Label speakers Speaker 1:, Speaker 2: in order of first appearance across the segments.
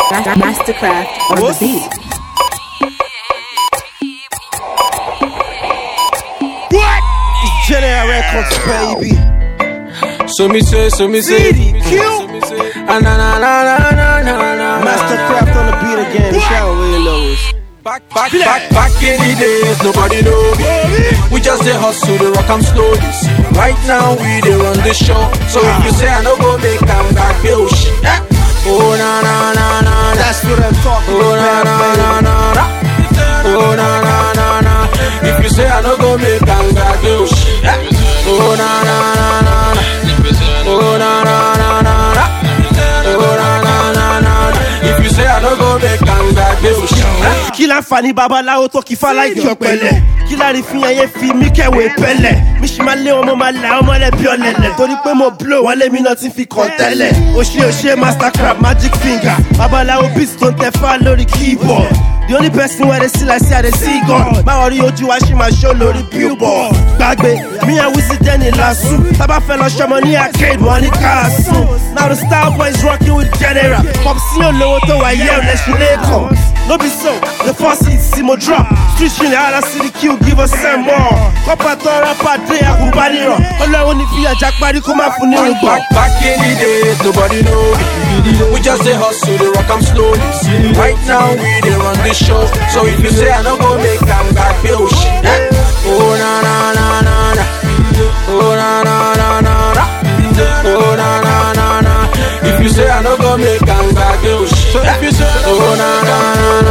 Speaker 1: Mastercraft on the
Speaker 2: What's-
Speaker 1: beat.
Speaker 2: General Records, baby.
Speaker 3: So me say, so me say,
Speaker 2: CD, Q.
Speaker 3: so me say, ah, na na na na na na na.
Speaker 2: Mastercraft on the beat again. Shout way lows.
Speaker 3: Back, back, back, back in the days, nobody know me. We just say hustle, the rock I'm slowly. Right now we dey run the show. So if you say I no go make am back, oh shit. eh. Oh na na na na na.
Speaker 2: That's what I'm talking
Speaker 3: Oh na na
Speaker 2: about,
Speaker 3: na na na. Oh na na na na. If you say I no go make am back, oh shit. eh. Oh na na na na na. Oh na na na na na. Oh na na na na na. If you say I no go make am back, oh shit. eh.
Speaker 2: kí láǹfààní babaláwo tó kí fáláìkì ọ̀pẹ̀lẹ̀ kí lárí fi ẹyẹ fi mí kẹwé pẹ̀lẹ̀ mi sì máa lé wọn mo máa là ọmọ lẹ́bi ọ̀lẹ̀lẹ̀ torí pé mo blow wọn lémi náà ti fi kàn tẹ́lẹ̀ òṣè òṣè mastercraft magic finger babaláwo beat tó ń tẹ fá lórí keyboard the only person wey dey see like say i dey see god báwo rí ojú wa ṣì máa ṣó lórí billboard gbàgbé mi and wisi dẹ́ni lasu tábà fẹ́ lọ ṣọmọ ní arcade wọn ní káàsù now the star boys rocking with general pop sí olówó tó wà yẹ́ ọ̀lẹ́sìn lẹ́kọ̀ọ́. No be so, the first hit see mo drop. Street shine hard see the kill, give us some more. Kọ́pà tó rapper dé àgùnbánirọ̀. Ọlọ́run ní fi àjà parí kó má fún ní rúgbọ̀n.
Speaker 3: Back, back in the days, nobody know me. We just say hustle, the rock I'm slowly. Right now we dey run the show. So if you say I no go make am back, oh shit. eh. Oh na na na na na. Oh na na na na na. Oh na na na na. If you say I no go make am back, oh shit. So if you say oh na na na na.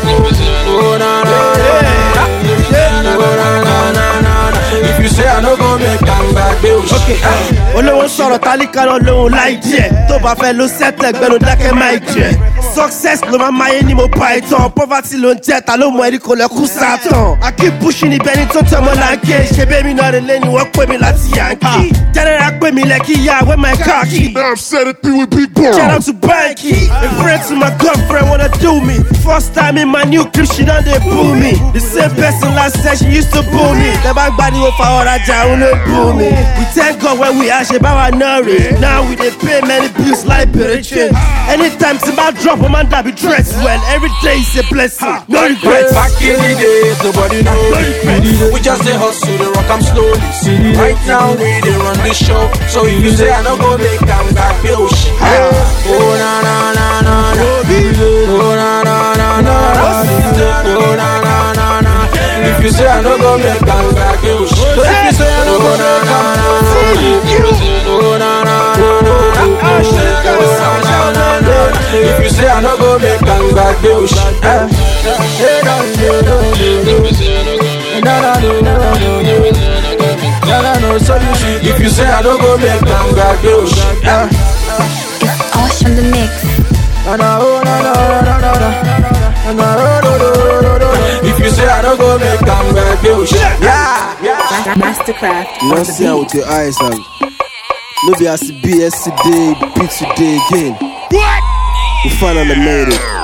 Speaker 3: Oh na na na na. Oh na na na na. If you say I no go make am back, oh shit. eh.
Speaker 2: Olówó ń sọ̀rọ̀ tálíkà náà lóhun láì díẹ̀. Tó bá fẹ́ ló sẹ́tẹ̀ gbẹ́nu dákẹ́ máì jẹ́. Success ló máa máyé ní mo pa ìtàn. Poverty ló ń jẹ́ ta ló mọ ẹni kò lẹ́kú sátàn. I keep pushing ibẹ̀ ni tó tẹ̀ mọ́ láńké. Ṣé bẹ́ẹ̀mi náà rẹ̀ lẹ́ni wọ́n pè mí láti Yankee. General pè mí lẹ́kí yá wẹ́ my car key.
Speaker 4: Now I'm set it through with big boy.
Speaker 2: Shout out to Banky. A friend to my girlfriend wanna do me. First time in my new crib, she done they boo me. The same person last said she used to boo me. The back body will for her down and boo me. We thank God when we ask about our nourish. Now we they pay many bills like change. Anytime somebody drop a man that be dressed well, every day is a blessing. No regrets.
Speaker 3: Back in the days, nobody know me. We just say hustle, the rock I'm slowly. Right now we dey run the show. So if you say I no go make am back, oh shit. Oh na na na na na. Oh na na na na na. Oh na na na na. If you say I no go make am back, oh shit. So if you say I no go na na na na. Oh na na na na. Oh na na na na. If you say I no go make am back, oh shit. Eh. Hey, no, no, no, no, no. No, no, no, no, no, no. No, no, no, so you see, if you say I don't go make am back, oh shit. eh.
Speaker 5: Osh on the mix.
Speaker 3: Na, na, oh, na, na, na, na, na. Na, na, oh, do, do, do, do, do. If you say I don't go make am back, oh shit. Yeah, yeah.
Speaker 1: Mastercraft
Speaker 2: You
Speaker 1: on
Speaker 2: don't see her
Speaker 1: the
Speaker 2: with your eyes and no be as it be yesterday, be today again. We finally made it.